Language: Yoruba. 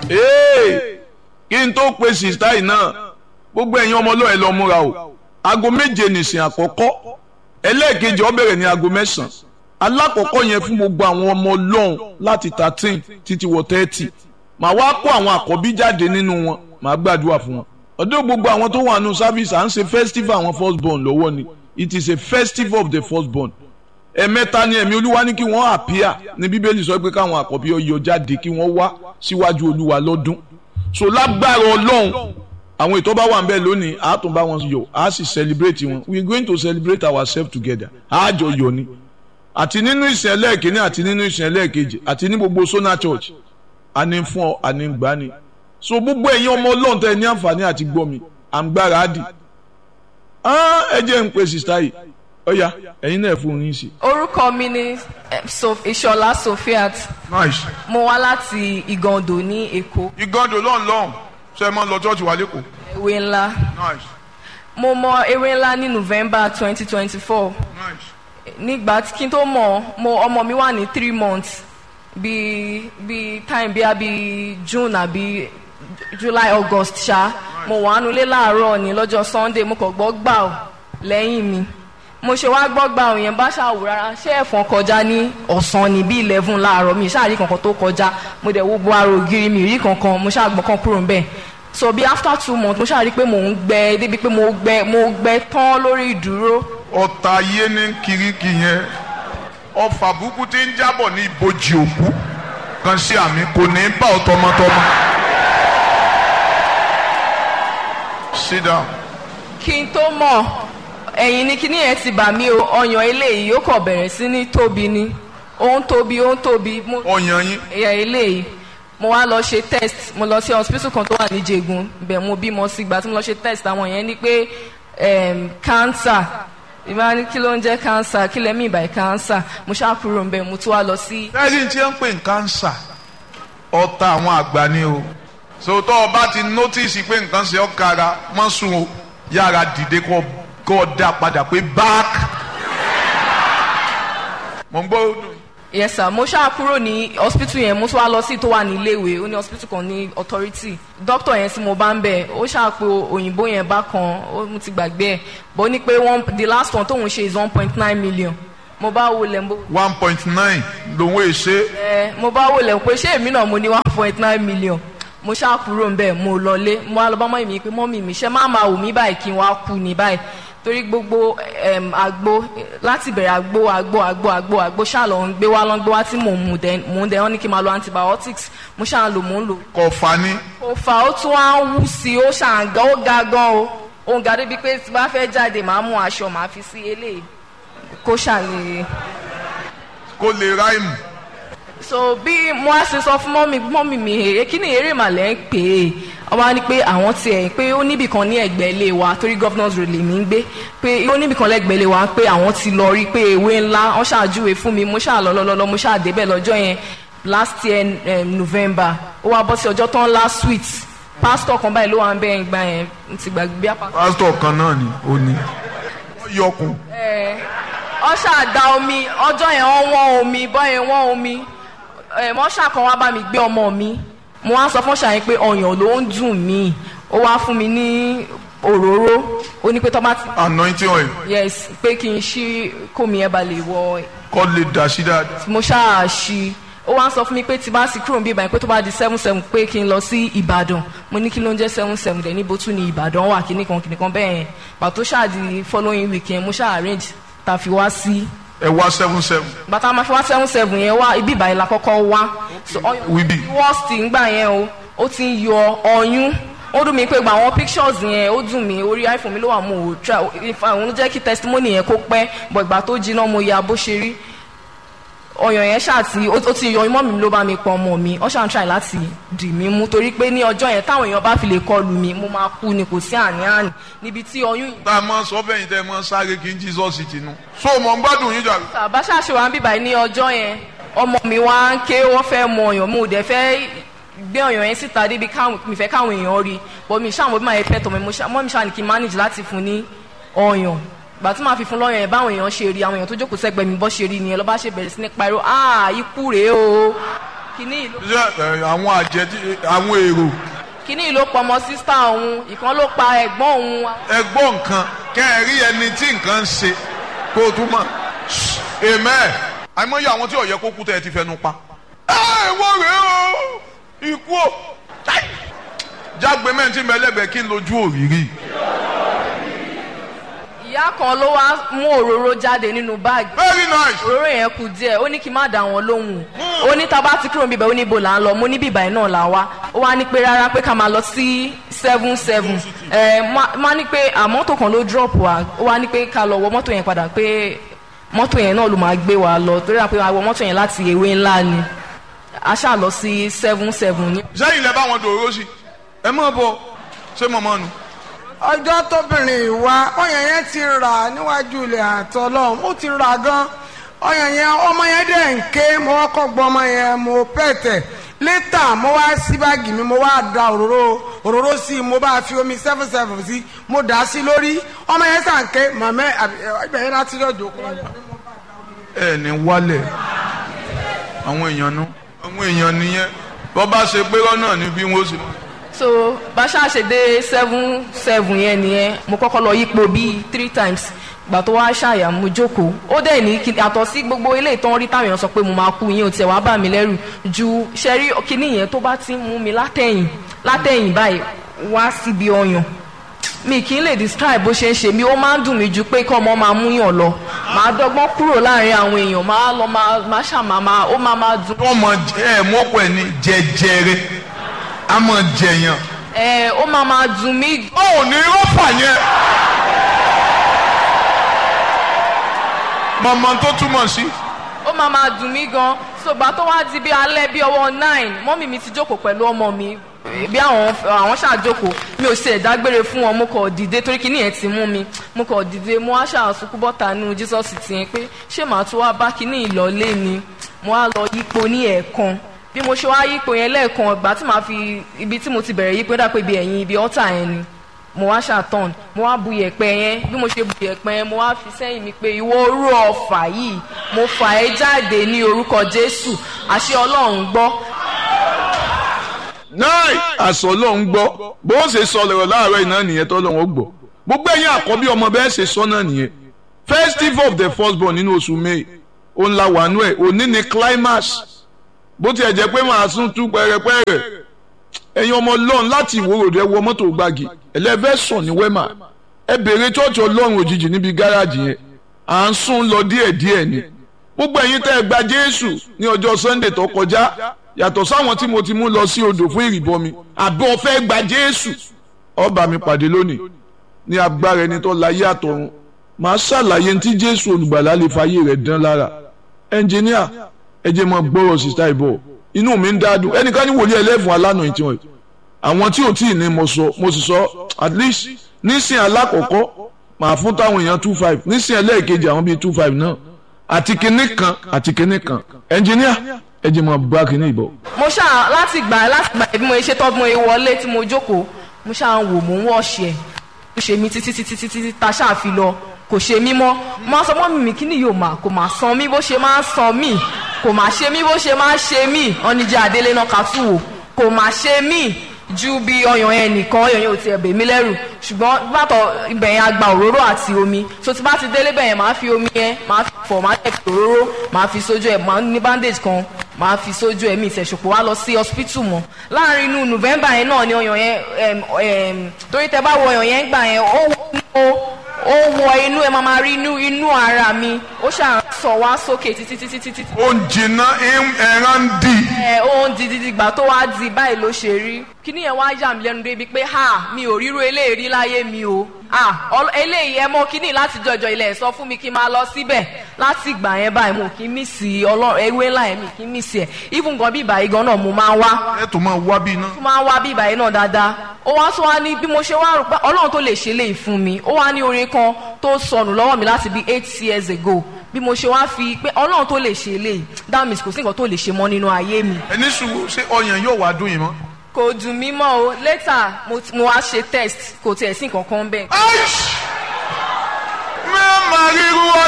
ee kí n tó pe sista yìí náà gbogbo ẹ̀yin ọmọ ọlọ́ọ̀ ẹ lọ múra o aago méje nìsín àkọ́kọ́ ẹlẹ́ẹ̀kejì ó bẹ̀rẹ̀ ní aago mẹ́sàn-án alákọ̀ọ́kọ́ yẹn fún gbogbo àwọn ọmọ ọlọ́run láti thirteen títí wọ thirty màá wá kó àwọn àkọ́bí jáde nínú wọn màá gbàdúrà fún wọn ọdún gbogbo àwọn tó wà nù service à ń ṣe festival àwọn first born lọ́wọ́ ni it is a festival of the first born ẹ̀mẹ́ta ni ẹ̀mí olúwa ní kí wọ́n àpíà ní bíbélì sọ pé káwọn àkọ́bí ọyọ jáde kí wọ́n wá síwájú olúwa lọ́dún so lágbára ọlọ́run àwọn ètò bá wà ń bẹ̀ lónìí a tún bá wọn yọ a sì celebrate wọn we are going to celebrate ourselves together a jọ yọ ni àti nínú ìsìn ẹlẹ́ẹ̀kínní àti nínú ìsìn ẹlẹ́ẹ̀kejì àti ní gbogbo sona church àní fún ọ àní gbà ni so gbogbo ẹ̀yin ọmọ ọlọ́run tẹ́ ẹ ní àǹfààní àti gbọ́ mi à ń gbára á dì ẹ jẹ́ ń pe sista yìí ọ̀ya ẹ̀yin náà fún yín sí. orúkọ mi ni eh, Sof- ìṣọlá sofiat nice. mo wá láti ìgàndò ní èkó ìgànnì lọ́n lọ́n ṣe é máa ń lọ church wa lẹ́kọ̀ọ́. ewé ńlá nice mo mọ ewé ńlá ní november twenty twenty four nice. nígbà tí kí n tó mọ̀ mo ọmọ mi wà ní three months bí bí time bí abi june àbí july august ṣá mo wà nulẹ̀ láàárọ̀ ní lọ́jọ́ sunday mo kàn gbọ́ gbà ọ́ lẹ́yìn mi mo ṣe wá gbọ́ gbà ọ́ yẹn bá ṣàwò rárá ṣé ẹ̀fọn kọjá ní ọ̀sán ní bí eleven láàárọ̀ mi ṣáà rí kankan tó kọjá mo dẹ̀ wo bo ara ògiri mi rí kankan mo ṣáà gbọ́n kan kúrò níbẹ̀ so bí after two months mo ṣáà rí pé mò ń gbẹ débi pé mo gbẹ mo gbẹ tán lórí ìdúró ọ̀tá ayé ní kiriki yẹn ọfà burúkú tí ń jábọ̀ ní ibojì òkú kan sí àmì kò ní bá ọ tọmọtọmọ. sit down. kí n tó mọ̀ ẹ̀yìn ni kíní yẹn ti bà mí o ọyàn eléyìí ó kàn bẹ̀rẹ̀ sí ní tóbi ni ó ń tóbi ó ń tóbi mo ọyàn yín ẹ̀yà eléyìí mo wá lọ ṣe test mo lọ sí hospital kan tó wà ní Jẹ̀gùn bẹ̀ mo bímọ sí ìgbà tí mo lọ ṣe test àwọn yẹn ní pé em, cancer ìbá ní kí ló ń jẹ́ cancer kí lẹ́mí ìbàyí cancer mo ṣáà kúrò ń bẹ̀ mo tún wá lọ sí lẹ́yìn tí wọ́n ń pè ní kánsà ọ̀tá àwọn àgbà ni o sòtọ́ ọba ti nọ́tìsì pé nǹkan ṣe ọ́ kára mọ́ sùn o yára dìde kọ́ kọ́ dá padà pé back. mo ń gbọ́ ọdún. yes sir mo ṣáà kúrò ní hospital yẹn mo tún wá lọ sí tó wà ní iléèwé ó ní hospital kan ní authority doctor yẹn tí mo bá ń bẹ̀ ó ṣáà pé òyìnbó yẹn bá kan ó mo ti gbàgbé ẹ̀ bó ní pé one the last one tóun ṣe is one point nine million mo bá wò lẹ̀ mo one point nine lòun èṣe ẹ mo bá wò lẹ̀ pé ṣé èmi náà mo ní one point nine million mo ṣáà kúrò ń bẹ̀ mo lọlé mo wá lọ bá mọ́ mi pé mọ́mì mi ṣe má máa wò mí báyìí kí n wá kú ní báyìí torí gbogbo em, àgbo láti bẹ̀rẹ̀ àgbo àgbo àgbo àgbo àgbo ṣáà lọ ń gbé wá lọ ń gbé wá tí mò ń mu dẹ mò ń dẹ wọ́n ní kí n máa lo antibiotics mo ṣáà ń lò mò ń lò kọfà ni kò fà ó tún wá ń wú sí i ó ṣàǹgá ó ga gan o òun ga débi pé tí bá fẹ́ jáde màá mú aṣọ màá fi sí eléyìí kó ṣàlè kó lè ráìmù so bí mo á ṣe sọ fún mọ́mì mọ́mì mi èrè kí ni eré màlẹ́ ń pè é wọ́n wá ní pé àwọn tiẹ̀ pé ó níbì kan ní ẹ̀gbẹ́ ilé wa torí governors road lèmi ń gbé pé ó níbì kan lẹ́gbẹ̀ẹ́ ilé wa pé àwọn ti lọ rí pé ewé ńlá wọ́n ṣàjúwe fún mi mo ṣáà lọ lọ́lọ́lọ́ mo ṣáà débẹ̀ lọ́jọ́ yẹn last year um, November ó wá bọ́ sí ọjọ́ tán last week pastor kan báyìí ló wà ń bẹ́ẹ̀ gbà yẹn n ti gbàgbé bí apá. pásítọ̀ kan náà ni ó ní wọ́n yọkùn ọ ṣáà da omi ọjọ́ yẹn wọ́n wọ́n omi bọ́ yẹn wọ́n omi ẹ̀ mọ́ ṣàkàn wá bá mi gbé ọmọ mi mo wá sọ fún ṣàyẹn pé ọyàn ló ń dùn mí ó wá fún mi ní òróró ó ní pé tọ́ bá ti anointing oil yes pé kí n ṣí kómi ẹ̀ bá lè wọ kọ́ lè dà sí dáadáa. mo ṣáà ṣí ó wá sọ fún mi pé tí bá sì kúrò níbí ìbàdàn pé tó bá di seven seven pé kí n lọ sí ìbàdàn mo ní kí ló ń jẹ́ seven seven dẹ̀ níbo tún ní ìbàdàn wà kíní kan kíní kan bẹ́ẹ̀ yẹn pàtó ṣáà di following weekend mo ṣáà arrange tá a fi wá sí ẹ wá seven seven bàtà máa fi wá seven seven yẹn wá ibi ìbàyẹn la kọ́kọ́ wá so ọyún wíbí worst ngbà yẹn o ó ti ń yọ ọyún ó dùn mí pé gba àwọn pictures yẹn ó dùn mí orí iphone mi ló wà mo ò try òun ló jẹ́ kí testimony yẹn kó pẹ́ bọ̀ ìgbà tó jiná mo ya bó ṣe rí ọyàn yẹn ṣáà tí ó ó ti yọ imọ́ mi ló bá mi pọ̀ ọmọ mi ó ṣáà ń try láti dì mí mú torí pé ní ọjọ́ yẹn táwọn èèyàn bá fi lè kọlù mi mo máa kú ni kò sí àní-àní níbi tí oyún yìí tá a máa sọ fẹ́yìn tẹ́ ẹ máa sáré kí n Jesus ti nu. so mo ń gbádùn yín jàre. bàbá ṣàṣe wa ń bíbà ní ọjọ́ yẹn ọmọ mi wá ń ké wọ́n fẹ́ mọ ọyàn mo dẹ̀ fẹ́ gbé ọyàn yẹn síta débi káwọn mi fẹ́ káwọn èèyàn rí bọ́ mi ṣáà mo bí máa yẹ pẹ́ tọ̀ mi mo ṣáà mọ́ mi ṣáà ní kí n manage láti fún ní ọyàn gbà tí màá fi fún lọ́yàn yẹn báwọn èèyàn ṣe rí àwọn èèyàn tó jókòó sẹ́gbẹ̀ẹ́ mi bọ́ ṣe rí nìyẹn lọ́ba ṣe bẹ̀rẹ̀ sí ní pariwo ah ikú rèé o kíní ìlú ṣé ẹ, àwọn àjẹ tí- àwọn èrò kíní ìlú pọmọ sísá òun ìkan ló pa ẹ̀gbọ́n òun ẹ gbọ́ nǹkan kẹ́ ẹ rí ẹni tí nǹkan ń ṣe kó o tún mọ̀ amen àìmọye àwọn tí ó yẹ kó kú tẹ́ ẹ ti fẹnu pa. ẹ wọ́n rèé o ikú o Ai! jágbe mẹ́rin tí mẹ́lẹ́gbẹ̀ẹ́ kí n lójú òrìrì. ìyá kan ló wá mú òróró jáde nínú báàgì very nice. òróró yẹn kù díẹ̀ ó ní kí n má dá wọn lóhùn ó ní tá a bá ti kúrò níbẹ̀ ó ní ibo là ń lọ mo ní bíbá yìí náà là wá ó wá ní pé rárá pé ká máa lọ sí seven seven ẹ má- má ní pé àmọ́tò kan ló drop wa ó wá ní pé ká lọ wọ mọ́tò yẹn padà pé mọ́tò yẹn náà ló máa gbé wa lọ torí àpé àwọn mọ́tò yẹn láti ewé ńlá ni a ṣáà lọ sí seven seven ní. sẹ́yìn lẹ bá wọn dòró sí ẹ mọ̀ bọ̀ ṣé mọ̀mọ́ nu. ọjọ́ tóbìnrin ìwà ọyàn yẹn ti rà níwájú ilẹ̀ àtọ́ lọ́hùn ó ti rà gan ọyàn yẹn ọmọ yẹn dẹ̀ ń ké mo kọ́kọ́ gbọ́ ọmọ yẹn mo pẹ̀tẹ̀ létà mo wá sí báàgì mi mo wá da òróró òróró sí i mo bá fi omi seven seven sí mo dà á sí lórí ọmọ yẹn sàn ké màmá ibẹ̀ yẹn láti lọ́jọ́ kọ́ ẹ ní wálẹ̀ àwọn èèyàn nu àwọn èèyàn nìyẹn bọ́ bá ṣe pé lọ́nà ni bí wọ́n ṣe mọ̀. so bá ṣáà ṣe dé seven seven yẹn nìyẹn mo kọ́kọ́ lọ yípo bíi three times gbà tó wá ṣàyà mo jókòó ó dẹ̀ ní kí àtọ̀ sí gbogbo ilé ìtàn rí táwọn èèyàn sọ pé mo máa kú yín ò tiẹ̀ wá bà mí lẹ́rù ju ṣẹ́rí kíní yẹn tó bá ti ń mú mi látẹ̀yìn látẹ̀yìn báyìí wá síbi ọyàn mi kì í lè describe bó ṣe ń ṣe mí ó máa ń dùn mí ju pé kọ́ ọmọ máa múyàn lọ màá dọ́gbọ́n kúrò láàrin àwọn èèyàn máa lọ máa máa ṣàmà máa ó máa máa dùn. wọ́n mọ ẹ mọ́pọ̀ ẹ̀ ní jẹjẹrẹ a mọ̀ jẹyàn. ẹ ó máa máa dùn mí ó ò ní rọ́fà yẹn. mọ̀mọ́ tó túmọ̀ sí. ó máa máa dùn mí gan ṣùgbọ́n tó wá di bí alẹ́ bí ọwọ́ nine mọ́mì mi ti jókòó pẹ̀lú ọmọ mi bí àwọn àwọn ṣàjókòó mi ò ṣe ìdágbére fún wọn mo kọ̀ dìde torí kíní yẹn ti mú mi mo kọ̀ dìde mo wá ṣàṣùkú bọ́ta nínú jesus ti yẹn pé ṣé màá tún wá bá kíní ìlọlé ni mo wá lọ yípo ní ẹ̀ẹ̀kan bí mo ṣe wá yípo yẹn lẹ́ẹ̀kan ìgbà tí màá fi ibi tí mo ti bẹ̀rẹ̀ yípo dà pé ibi ẹ̀yìn ibi ọ́tà yẹn ni mo wá ṣàtọ̀n mo wá bu yẹ̀pẹ̀ yẹn bí mo ṣe bu yẹ̀pẹ̀ yẹn mo wá fi sẹ́yìn mi pé ìwọ orú ọ̀fà yìí mo fà ẹ́ jáde ní orúkọ jésù àṣẹ ọlọ́run gbọ́ náì àṣọ lòun gbọ́ bó ṣe sọ lọ̀rọ̀ láàárọ̀ iná nìyẹn tó lọ́wọ́ gbọ́ gbogbo ẹ̀yin àkọ́bí ọmọ bẹ́ẹ̀ ṣe sọ náà nìyẹn festival of the firstborn nínú oṣù may òun la wà nú ẹ̀ òní ni climax bó tiẹ̀ jẹ́ pé màá tún tú pẹ́rẹpẹ́rẹ ẹ̀yin ọmọ ọlọ́run láti ìwòròdú ẹ wọ mọ́tò gbági ẹlẹ́fẹ́ sùn ní wẹ́mà ẹ bèrè chọ́ọ̀chì ọlọ́run òjijì níbi gáràjì yẹn à ń sún lọ díẹ̀díẹ̀ ni gbogbo ẹ̀yin tẹ́ ẹ gba jésù ní ọjọ́ sunday tó kọjá yàtọ̀ sáwọn tí mo ti mú lọ sí odò fún ìrìbọmi àbí o fẹ́ gba jésù ó bá mi pàdé lónìí ní agbára ẹni tó láyé àtọ̀run màá ṣàlàyé tí jésù olùgbàlà lè fàyè rẹ̀ dán lára ẹnjìníà ẹ jẹ́ mọ́ gbọ́rọ̀ sísá ìbọ̀ inú mi ń dádùn ẹnìkan ní wòlíì ẹlẹ́fun alánà ìtì wọn àwọn tí ò tí ì ní mo sọ mo sì sọ at least nísìn alákọ̀ọ́kọ́ màá fún táwọn èèyàn two five nísìn ẹlẹ́ẹ̀kejì àwọn bíi two five náà àti kinní kan àti kinní kan ẹnjìníà ẹ jẹ́ mọ́ bá kinní ìbọ̀. mo ṣáà láti gbà láti gbà bí mo ṣe tọ́ bí mo ṣe wọlé tí mo jókòó mo ṣáà ń wò mò ń wọ̀ṣì ẹ̀ ó ṣe mí títí títí títí títí ta ṣáà fi lọ kò ṣe mí mọ́ mo máa sọ mọ́ mi kí ni yóò máa kò máa san mí bó ṣe máa ń san mí kò máa ṣe mí bó ṣe máa ń ṣe mí ọ̀nìjà àdélé náà kà tù wò kò máa ṣe mí ju bí ọyàn yẹn nìkan ọyàn yẹn ò tiẹ̀ bè mí lẹ́rù ṣùgbọ́n bàtọ̀ ibẹ̀ yẹn a gba òróró àti omi so tí bá ti délé bẹ̀ yẹn máa fi omi yẹn máa fi fọ̀ máa tẹ̀ fi òróró máa fi sójú ẹ̀ máa ní bandage kan máa fi sójú ẹ̀mí ìṣẹ̀ṣọ̀pọ̀ wá lọ sí hospital mọ́ láàrin inú november yẹn náà ni ọyàn yẹn em, em, torí tẹ bá wọ ọyàn yẹn gbà yẹn ó wọ ó wọ inú ẹ máa máa rí inú inú ara mi ó ṣàn sọ wá sókè títí títí títí ó ń jìnnà ẹran ń dì. ẹ ó ń di dídí gbà tó wá di báyìí ló ṣe rí kíní yẹn wá yà mí lẹ́nu débi pé ha mi ò ríro eléyìí rí láyé mi o ah ọl- eléyìí ẹ mọ kíní láti jọjọ ilẹ̀ sọ fún mi kí n máa lọ síbẹ̀ láti ìgbà yẹn báyìí mo kì í mí sí ọlọ́run ewé ńlá yẹn mi kì í mí sí ẹ̀ even gan bí ìbàyí gan náà mo máa ń wá ẹ tó máa wá bí iná. tó máa ń wá bí ìbàyí náà dáadáa ó wá tún wá ní bí mo ṣe wá rò pé ọlọ́run tó lè ṣe léyìí fún mi ó wá ní orin kan tó sọnù lọ́wọ́ mi láti bí eight years ago bí mo ṣe wá fi pé ọlọ́run tó lè ṣe léyìí that means kò sí nǹkan tó lè ṣe mọ́ nínú ayé mi ẹni sùúrù ṣé ọyàn yóò wá dùn yín mọ́. kò dùn mí mọ́ o later mo ti- mo wá ṣe test kò tiẹ̀ sí nǹkan kan bẹ́ẹ̀. aish mẹ́ẹ̀mà ríru